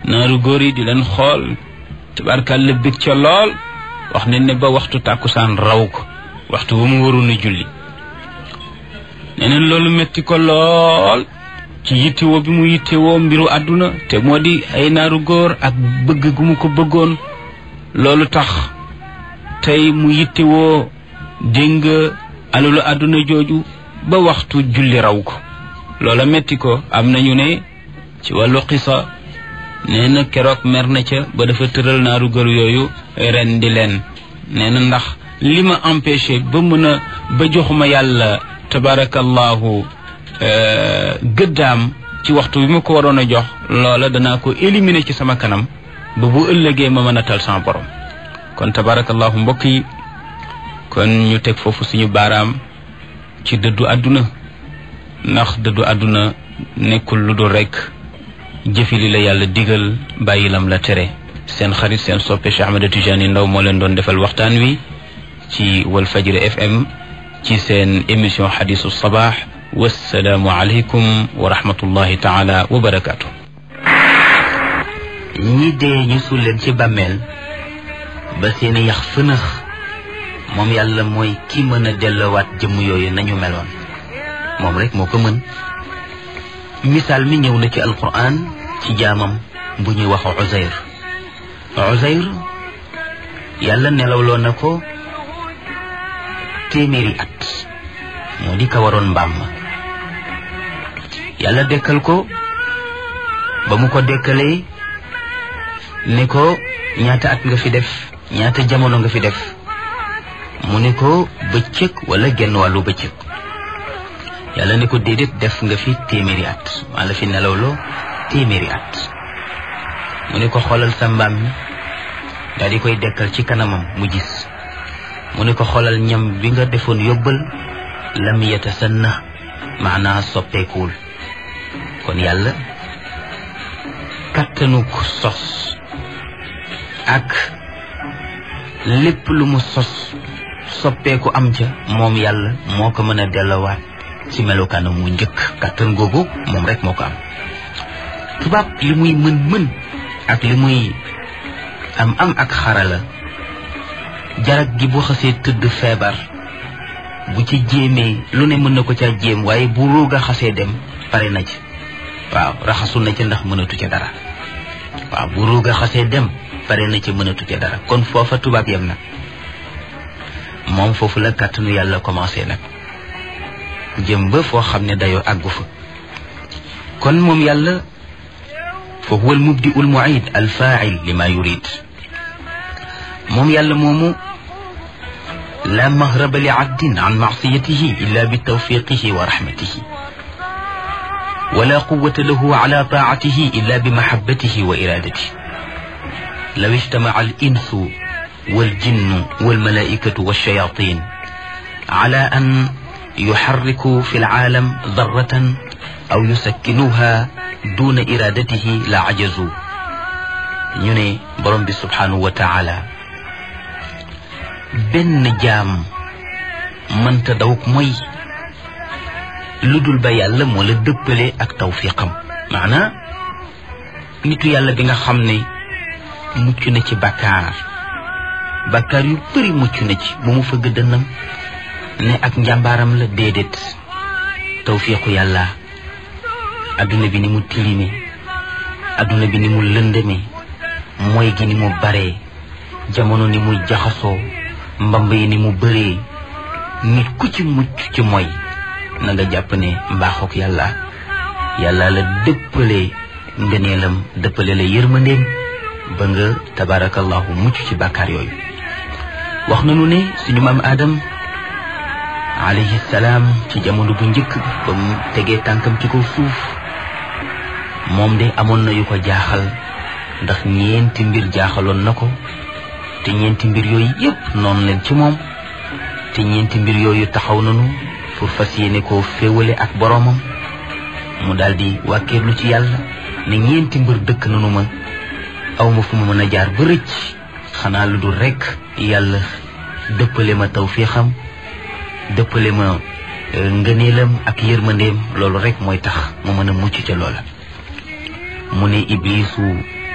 naaru góor yi di leen xool tabarkàlla bég ca lool wax ne ne ba waxtu tàkkusaan raw ko waxtu bu mu waroon a julli neneen loolu metti ko lool ci yittewoo bi mu yittewoo mbiru àdduna te moo di ay naaru góor ak bëgg gu mu ko bëggoon loolu tax tey mu yittewoo dégg alalu àdduna jooju ba waxtu julli raw ko loola metti ko am nañu ne ci wàllu xisa nee na keroog mer na ca ba dafa tëral naaru góor yooyu ren di leen nee na ndax li ma empêché ba mën a ba joxuma yàlla tabarakallahu gëddaam ci waxtu bi ma ko waroon a jox loola danaa ko éliminer ci sama kanam ba bu ëllëgee ma mën a tal sama borom kon tabarakallahu mbokk yi kon ñu teg foofu suñu baaraam ci dëddu àdduna ndax dëddu àdduna nekkul lu dul rekk jëfi li la yàlla digal bàyyi lam la tere seen xarit seen soppe Cheikh Ahmed Tidiane Ndaw moo leen doon defal waxtaan wi ci Walfajri FM ci seen émission xadisu sabaax wassalaamu aleykum wa rahmatullahi taala wa barakaatu. ñi dee ñu suul leen ci bàmmeel ba seeni yax fënax moom yàlla mooy ki mën a dellowaat jëmm yooyu nañu meloon moom rek moo ko mën misaal mi ñëw na ci alquran ci jaamam bu ñuy wax Uzayr Uzayr yàlla nelawloo na ko téeméeri at moo di ka waroon mbaam ma yàlla dekkal ko ba mu ko dekkalee ne ko ñaata at nga fi def ñaata jamono nga fi def mu ne ko bëccëg wala genn wàllu bëccëg yàlla ne ko déedéet def nga fi téeméeri at maa la fi nelawloo téeméeri at mu ne ko xoolal sa mbaam mi daal di koy dekkal ci kanamam mu gis mu ne ko xoolal ñam bi nga defoon yóbbal lam yatasanna maanaa soppeekuwul kon yàlla kattanuk sos ak lépp lu mu sos soppeeku am ca moom yàlla moo ko mën a dellowaat ci melokaanam mu njëkk kattan googu moom rek moo ko am tubaab li muy mën mën ak li muy am am ak xarala jarag gi bu xasee tëdd feebar bu ci jéemee lu ne mën na ko caa jéem waaye bu ruuga xasee dem pare na ci waaw raxasu na ci ndax mënatu ca dara waaw bu ruuga xasee dem pare na ci mënatu ca dara kon foofa tubaab yem na moom foofu la kàttanu yàlla commencé nag jëm ba foo xam ne dayoo àggu fa kon moom yàlla fa huwa al mubdi ul muid al fail lima yurid moom yàlla moomu la mahraba li abdin an maasiyatihi illa bi tawfiqihi wa rahmatihi wala quwata lahu ala taatihi illa bi mahabbatihi wa iradatihi law ijtamaca al insu والجن والملائكة والشياطين على أن يحركوا في العالم ذرة أو يسكنوها دون إرادته لعجزوا ñu borom bi subhanahu wa taala benn jaam mënta dawuk mooy lu dul ba yàlla moo la dëppale ak tawfiqam maanaa nitu yàlla bi nga xam ne mucc na ci bakkaar bakkaar yu bëri mucc na ci bu mu fëgg dënnam ne ak njàmbaaram la déedéet tawfiqu yàlla adduna bi ni mu tilime adduna bi ni mu lëndëme mooy gi ni mu baree jamono ni muy jaxasoo mbamb yi ni mu bëree nit ku ci mucc ci mooy na nga jàpp ne mbaaxook yàlla yàlla la dëppale ngëneelam dëppale la yërmandeem ba nga tabarakallahu mucc ci bàkkaar yooyu wax nañu ne suñu maam Adam alayhi salaam ci jamono bu njëkk ba mu tegee tànkam ci kaw suuf moom de amoon na yu ko jaaxal ndax ñeenti mbir jaaxaloon na ko te ñeenti mbir yooyu yépp noonu leen ci moom te ñeenti mbir yooyu taxaw nañu pour fas yéene koo féewale ak boroomam mu daldi wàkkeerlu ci yàlla ne ñeenti mbir dëkk nanu ma aw ma fu ma mën a jaar ba rëcc xanaa lu dul rekk yàlla dëppale ma tawfiixam dëppale ma ngëneelam ak yërmandeem loolu rekk mooy tax mu mën a mucc ca loola mu ne iblisu